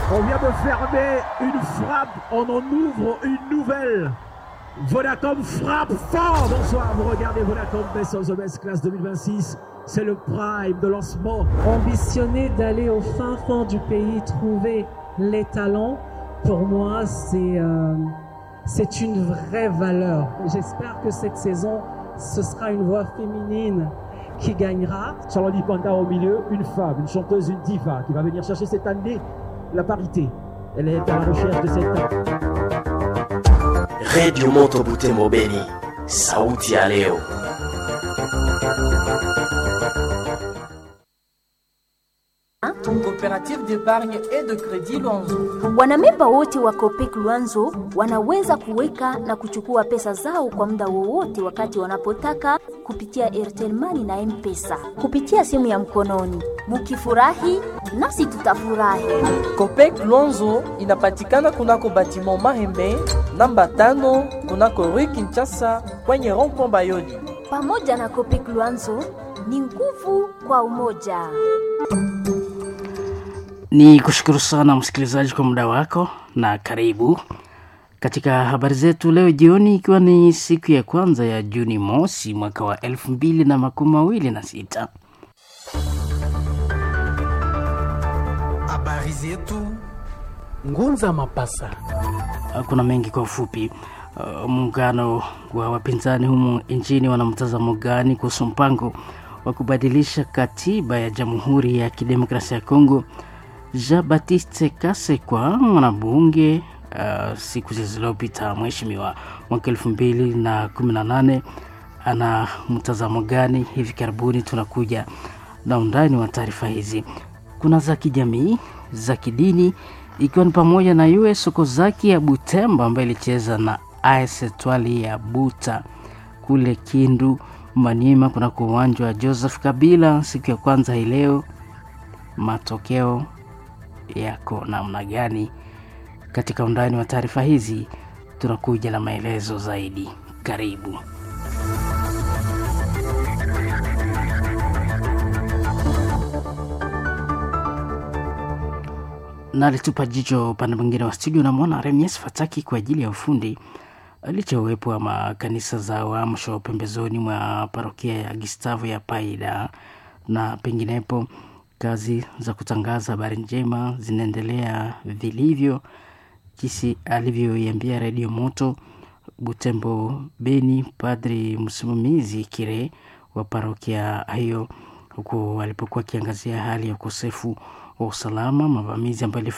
On vient de fermer une frappe, on en ouvre une nouvelle. Vodacom frappe fort. Bonsoir, vous regardez Vodacom Best of the Best Class 2026. C'est le prime de lancement. Ambitionner d'aller au fin fond du pays, trouver les talents, pour moi, c'est euh, c'est une vraie valeur. J'espère que cette saison, ce sera une voix féminine qui gagnera. Charlotte Panda au milieu, une femme, une chanteuse, une diva qui va venir chercher cette année la parité. Elle est à la recherche de cette Radio Moto Butembo Beni, sauti ya leo. Coopérative d'épargne et de crédit Luanzo. Wanamemba wote wa Copec Luanzo wanaweza kuweka na kuchukua pesa zao kwa muda wowote wakati wanapotaka kupitia Airtel Money na M-Pesa kupitia simu ya mkononi. Mukifurahi nasi tutafurahi. Copec Luanzo inapatikana kunako batiment Mahembe namba tano kunako Rue Kinshasa kwenye rond-point Bayoli. Pamoja na Copec Luanzo ni nguvu kwa umoja. Ni kushukuru sana msikilizaji kwa muda wako na karibu katika habari zetu leo jioni, ikiwa ni siku ya kwanza ya Juni mosi mwaka wa elfu mbili na makumi mawili na sita. Habari zetu Ngunza Mapasa. Kuna mengi kwa ufupi. Uh, muungano wa wapinzani humu nchini wana mtazamo gani kuhusu mpango wa kubadilisha katiba ya Jamhuri ya Kidemokrasia ya Kongo? Jean Baptiste Kasekwa, mwanabunge uh, siku zilizopita mheshimiwa mwaka elfu mbili na kumi na nane ana mtazamo gani? Hivi karibuni tunakuja na undani wa taarifa hizi. Kuna za kijamii, za kidini, ikiwa ni pamoja na US Sokozaki ya Butembo ambayo ilicheza na AS Etwali ya Buta kule Kindu Maniema, kunako uwanja wa Joseph Kabila siku ya kwanza hii leo. Matokeo yako namna gani? Katika undani wa taarifa hizi tunakuja na maelezo zaidi. Karibu. na alitupa jicho upande mwingine wa studio, namwona Remies Fataki kwa ajili ya ufundi. Licha uwepo wa makanisa za Uamsho pembezoni mwa parokia ya Gustavo ya Paida na penginepo, kazi za kutangaza habari njema zinaendelea vilivyo, jinsi alivyoiambia Redio Moto Butembo Beni, padri msimamizi Kire wa parokia hiyo, huku alipokuwa akiangazia hali ya ukosefu wa usalama, mavamizi ambayo